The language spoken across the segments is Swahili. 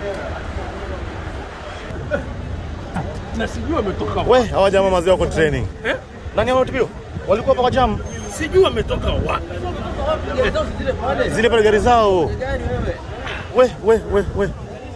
Na sijui wametoka wapi. We, hawa jamaa mazee wako training. Eh? Nani hao tupio? Walikuwa hapa kwa jam. Sijui wametoka wapi. Zile pale gari zao. We, we, we, we.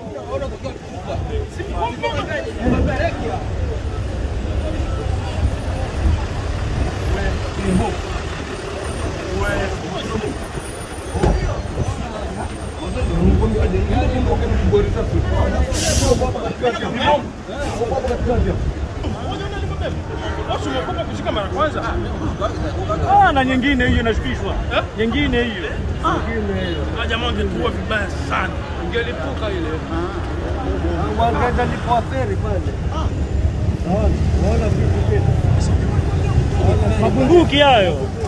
Watu wamekopa kushika mara kwanza. Ah, na nyingine hiyo inashukishwa. Eh? Nyingine hiyo. Ah, jamaa wangetua vibaya sana. Ingelipuka ile. Wangeenda lipo feri pale. Naona, naona vitu tena. Mabunduki hayo.